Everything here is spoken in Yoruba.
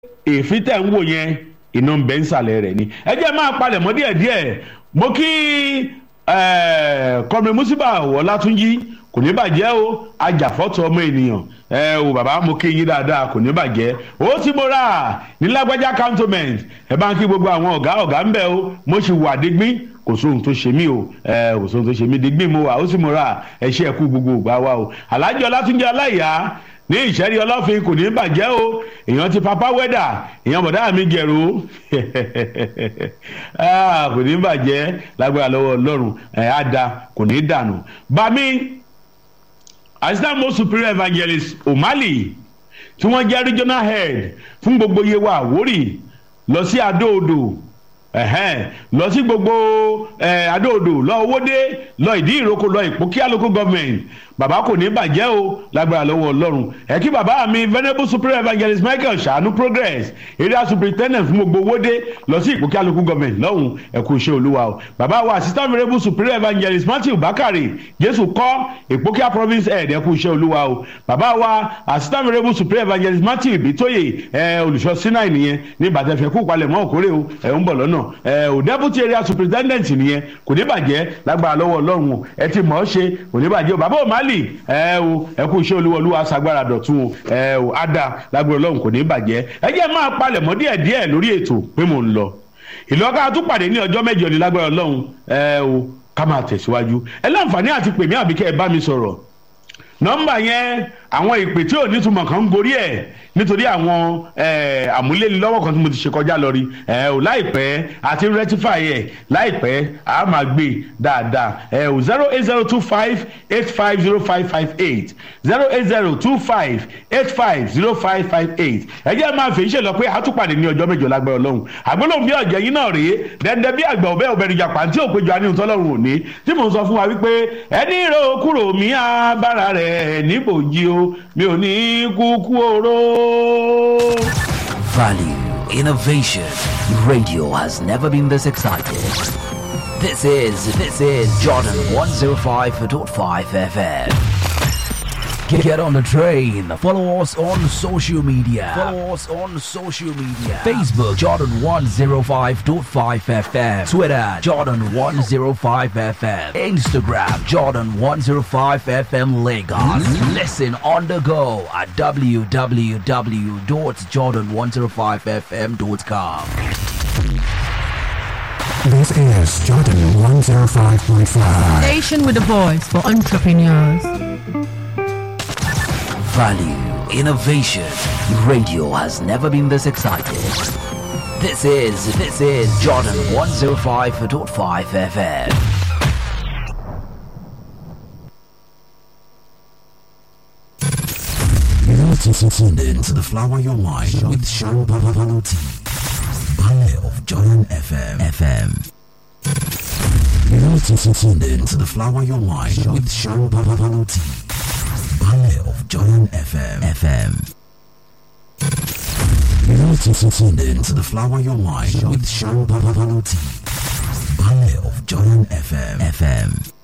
èéfín tẹ̀ ń wò yẹn iná ń bẹ ń sàlẹ̀ rẹ̀ ni ẹ jẹ́ máa palẹ̀ mọ́ díẹ̀díẹ̀ mo kí kọ́mìnrin musiba ọ̀làtúnjì kò ní bàjẹ́ o ajàfọ́tò ọmọ ènìyàn ẹ o bàbá mo kí yín dáadáa kò ní bàjẹ́ ó tí mo rà ní lágbájá cantonment ẹ bá ń kí gbogbo àwọn ọ̀gá ọ̀gá ń bẹ o mo sì wà dígbín kò sóhun tó ṣe mí o ẹ kò sóhun tó ṣe mí dígbín mo wà ó sì mo rà ẹ ṣe ẹkú gbogbo ògbà wa o alájọ ọlátúnjẹ aláìyá ní ìṣẹ́rí ọlọ́fin kò ní bàjẹ́ o èèyàn ti papa wẹ́dà èèyàn bọ̀dá mi gẹ̀rù kò ní bàjẹ́ lágbára lọ́wọ́ ọlọ́run ẹ̀ á da kò ní dànù. bami assistant most superior evangelist omali tí wọ́n jẹ́ regional head fún gbogbo yewa àwórì lọ sí adóodò lọ sí gbogbo adóodò lọ owóde lọ ìdí ìrókò lọ ìpókíà local government bàbá kò ní bàjẹ́ o lágbára lọ́wọ́ ọlọ́run ẹ kí bàbá mi venerable superior evangelist michael ṣàánú progress area superintendent fún gbogbo owóde lọ sí ìpókíà local government lọ́hùn ẹ kú iṣẹ́ olúwa o bàbá wa assistant venerable superior evangelist matthew bakare jésù kọ́ ìpókíà province head ẹ kú iṣẹ́ olúwa o bàbá wa assistant venerable superior evangelist matthew ibitoye ẹ olùṣọ́ sinai nìyẹn ní bàtẹ́fẹ́ kú palẹ̀ mọ́ òkúrè o ẹ ń bọ̀ lọ́nà ẹ ò deputy area superintendent nìyẹn kò ní bàjẹ́ lágbára lọ́wọ́ ọlọ́run o ẹ ti mọ̀ ọ́ ṣe kò ní bàjẹ́ o bàbá ò má lì ẹ o ẹ kú iṣẹ́ olúwa olúwa sagbára dọ̀tún o ẹ o ada lágbára ọlọ́run kò ní bàjẹ́ ẹ jẹ́ máa palẹ̀ mọ́ díẹ̀ díẹ̀ lórí ètò pé mò ń lọ ìlọ́ka tún pàdé ní ọjọ́ mẹ́jọ ní lágbára ọlọ́run ẹ o ká máa tẹ̀síwájú ẹ láǹfààní àti pèmí àbíkẹ́ ẹ bá mi sọ̀rọ̀ nọ́mbà yẹn àwọn ìpè tí ò nítumọ̀ kan ń gorí ẹ̀ nítorí àwọn àmúlélọ́wọ́ kan tí mo ti ṣe kọjá lọ rí ẹ ò láìpẹ́ àti rectify ẹ̀ láìpẹ́ a máa gbé dáadáa ẹ ò zero eight zero two five eight five zero five five eight zero eight zero two five eight five zero five five eight ẹ jẹ́ máa fèyí ṣe lọ pé àtúpàdé ní ọjọ́ mẹ́jọ lágbára ọlọ́run àgbélóhùn bí ọ̀jẹ̀ yín náà rèé dẹ́ndẹ́ bí àgbà ọ̀bẹ ọ̀bẹ ìjà pàǹtí òpéjọ àníhùn tọ́lọ́run òní tí mò ń sọ fún wa wípé ẹni rò kúrò mí abára rẹ̀ níbòjì o mi ò ní kúkú oró. Value, innovation. Radio has never been this excited. This is, this is Jordan 105.5 FM. Get on the train. Follow us on social media. Follow us on social media. Facebook Jordan 105.5 FM. Twitter Jordan 105 FM. Instagram Jordan 105 FM Lagos. Listen on the go at www.jordan105fm.com. This is Jordan 105.5. Station with a voice for entrepreneurs. Value, innovation. Radio has never been this excited. This is, this is Jordan 105.5 FM. You're tuned into the Flower Your Mind with Sean Babaluti. Ballet of Jordan FM. FM. You're tuned into the Flower Your Mind with Sean Babaluti. Ballet of Jordan FM. FM. You're tuned into the Flower Your Mind with Sean Babaluti. Ballet of Jordan FM. FM.